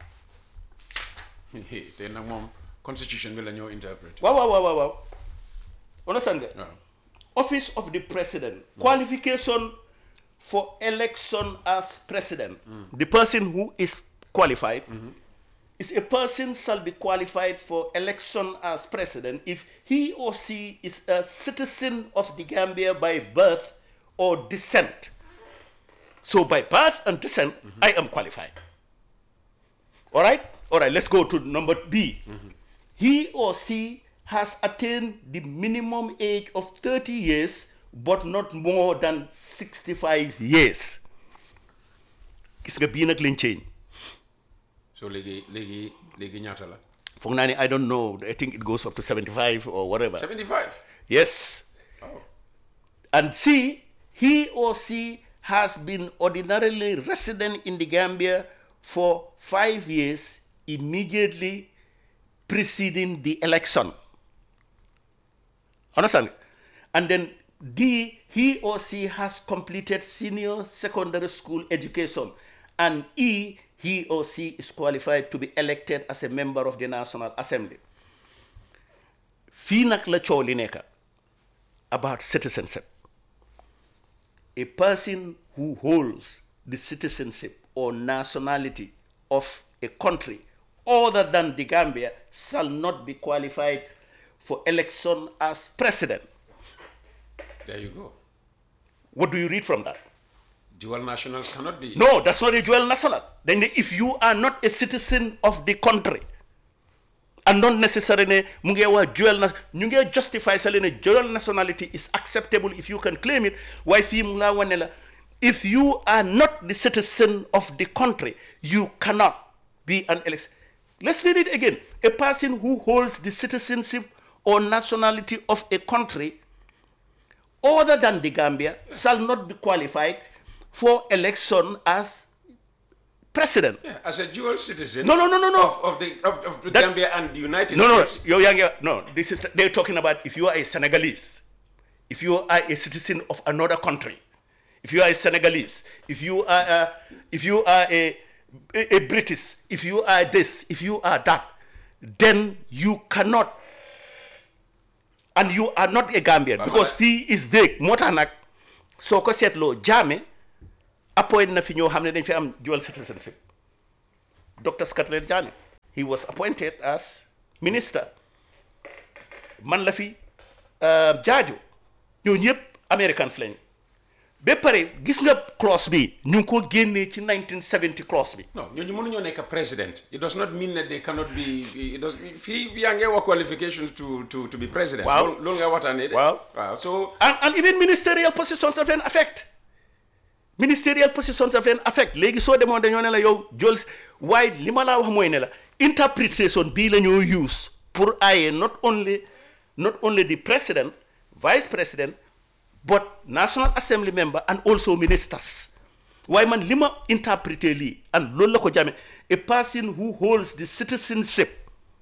te nag moom constitution bi la ñoo interpret waaw waaw waaw waaw waaw understand nga waaw office of the president qualification for election as president the person who is qualified is a person shall be qualified for election as president if he or she is a citizen of the Gambia by birth or descent so by birth and descent I am qualified all right all right let's go to number B he or she has attained the minimum age of 30 years but not more than 65 years gis nga bii nag lañ change so léegi léegi léegi ñaata la foog naa ne I don't know I think it goes up to 75 or whatever 75 yes oh and C he or she has been ordinarily resident in the Gambia for five years immediately preceding the election. Understand? And then D, he or she has completed senior secondary school education. And E, he or she is qualified to be elected as a member of the National Assembly. fii nag la coow li nekk about citizenship. A person who holds the citizenship or nationality of a country other than the Gambia shall not be qualified for election as president. there you go What do you read from that? dual nationals cannot be No, that's not a dual national. Then if you are not a citizen of the country and not necessarily mu ngi wax dual na ñu ngi justify sa leen ne dual nationality is acceptable if you can claim it waaye fii mu laa wane la if you are not the citizen of the country you cannot be an election let's read it again a person who holds the citizenship or nationality of a country other than the Gambia shall not be qualified for election as president. Yeah, as a dual citizen No, no, no, no, no. of, of the of, of the That- Gambia and the United No, no, States yo, young, no. This is they're talking about if you are a Senegalese, if you are a citizen of another country, if you are a Senegalese, if you are a, if you are a, a, a British, if you are this, if you are that, then you cannot and you are not a Gambian because fii is vague moo tax nag soo ko seetloo jaame appoint na fi ñoo xam ne dañ fi am dual citizenship Dr. Scarlett Jammeh he was appointed as minister man la fi jaajo ñoo ñëpp Americans lañ ba pare gis nga clause bi ñu ngi ko génnee ci 1970 clause bi non ñooñu mënuñoo nekk president it does not mean that they cannot be it does fii yaa ngi wax qualifications to to to be president Waaw. loolu loolu nga waxtaanee de Waaw. waaw so and, and even ministerial positions daf leen affect ministerial positions daf leen affect léegi soo demoon dañoo ne la yow jol waaye li ma laa wax mooy ne la interpretation bii la ñoo use pour aye not only not only the president vice president but national assembly member and also ministers waaye man li ma interpréter lii and loolu la ko jame a person who holds the citizenship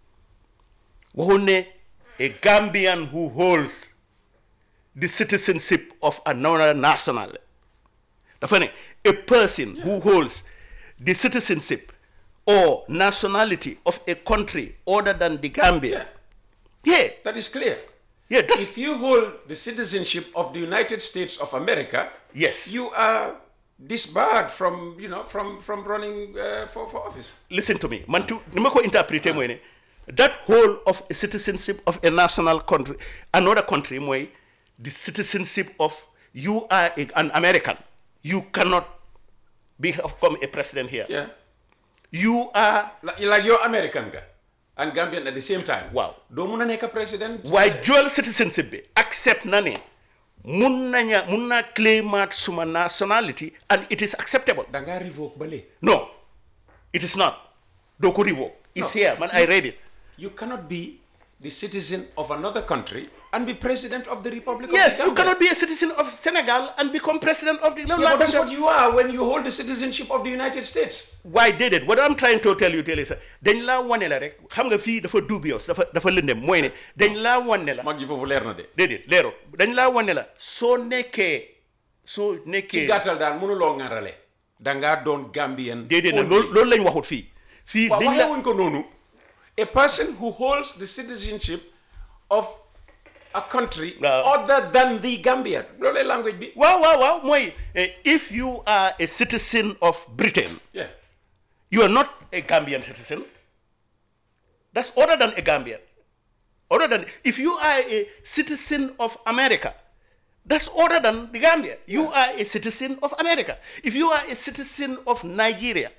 waxul ne a Gambian who holds the citizenship of another national dafa ne a person who holds the citizenship or nationality of a country other than the Gambia yeah that is clear yeah that's if you hold the citizenship of the United States of America Yes. you are disbarred from you know from from running uh, for for office listen to me man tu ni ma ko interpréter mooy ne that whole of a citizenship of a national country another country mooy the citizenship of you are a, an American you cannot become a president here yeah you are like, like you're American ga and Gambian at the same time Waaw. doo mun a nekk president waaye dual citizenship bi accept na ne mun naña mun naa claimaat suma nationality and it is acceptable da ngaa revoke bale no it is not doo ko revoke it's here man I read it you cannot be the citizen of another country and be president of the Republic yes of the you Gambia. cannot be a citizen of Senegal and become president of the Yeah, but that's what you are when you hold the citizenship of the United States. waaye déedéet what I'm trying to tell you tell is dañ laa wane la rek xam nga fii dafa dubious dafa dafa lëndem mooy ne dañ laa wane la mag ji foofu leer na de. déedéet leero dañ laa wane la soo nekkee soo ci nekkee gàttal daal mënuloo ŋarale. da ngaa doon Gambien. déedéet nag only. loolu loolu lañ waxut fii fii waaw dañ waxee la wuñ ko noonu. a person who holds the citizenship of a country Waaw. other than the Gambia loolu language bi. waaw waaw waaw mooy eh, if you are a citizen of Britain yeah you are not a Gambian citizen that's other than a Gambian other than if you are a citizen of America that's other than the Gambia you are a citizen of America if you are a citizen of Nigeria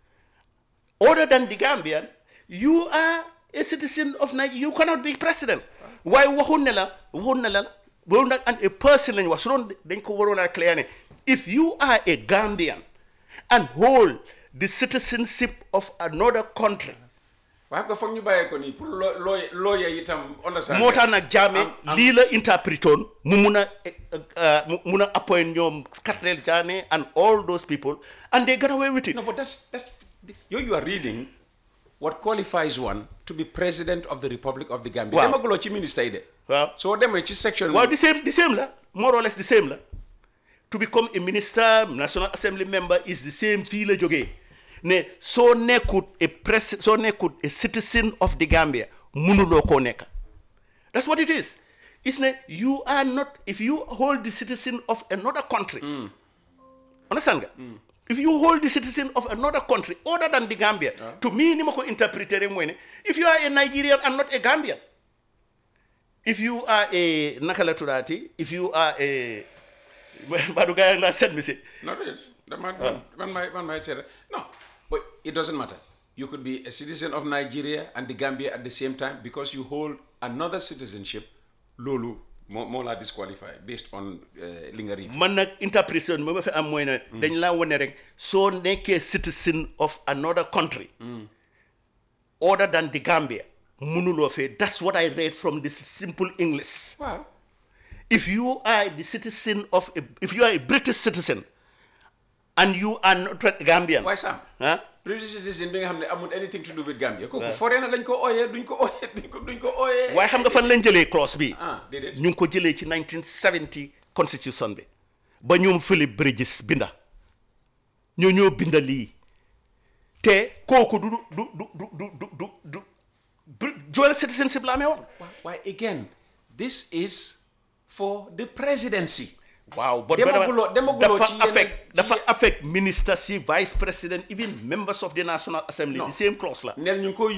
other than the Gambian you are a citizen of Nigeria you cannot be president waaye waxul ne la waxul ne la loolu nag and a person lañ wax su doon dañ ko waroon a clear ne if you are a Gambian and hold the citizenship of another country waaye ko foog ñu bàyyee ko nii pour loo loo looyee itam understand. moo tax nag jaame am- am- lii la interprétoon mu mun a eh, eh, mu mun a appoint ñoom Scarlett Jammeh and all those people and they got away with it No, but that's that's you you are reading what qualifies one to be president of the Republic of the Gambia. Waaw. demaguloo ci ministre yi de. waaw soo demee ci section. waaw the same the same la more or less the same la to become a minister national assembly member is the same fii la jógee ne soo nekkut a pres soo nekkut a citizen of the Gambia munuloo koo nekk that's what it is it's ne you are not if you hold the citizen of another country understand nga if you hold the citizen of another country other than the Gambia to me ni ma ko interpréter rek mooy ne if you are a Nigerian and not a Gambian if you are a naka la tuddaati if you are a Badou Gaye la send me say No, it is. The man, man, man, might, man might say that. No, but it doesn't matter. You could be a citizen of Nigeria and the Gambia at the same time because you hold another citizenship. Lulu, more, more like disqualified based on uh, Lingari. man nag interprétation bi ma fi am mooy ne dañ laa wane rek soo nekkee citizen of another country other than the Gambia munuloo fee that's what I read from this simple English Wow. if you are the citizen of a, if you are a British citizen and you are not a Gambian Why, Sam? huh? British citizen bi nga xam ne amul anything to do with Gambia. kooku foreigner lañ ko ooyee duñ ko ooyee duñ ko duñ ko ooyee. waaye xam nga fan lañ jëlee clause bi ah déedéet. ñu ngi ko jëlee ci 1970 constitution bi ba ñoom Philip Bridges binda ñoo ñoo binda lii te kooku du du du du du du du du Br- dual citizenship la amee woon Why again? this is for the presidency waaw but Demaguloo- demaguloo dafa ci yeneen- affect ci dafa ye- affect minister si vice president even members of the national assembly Non. the same clause la neen ñu ngi koy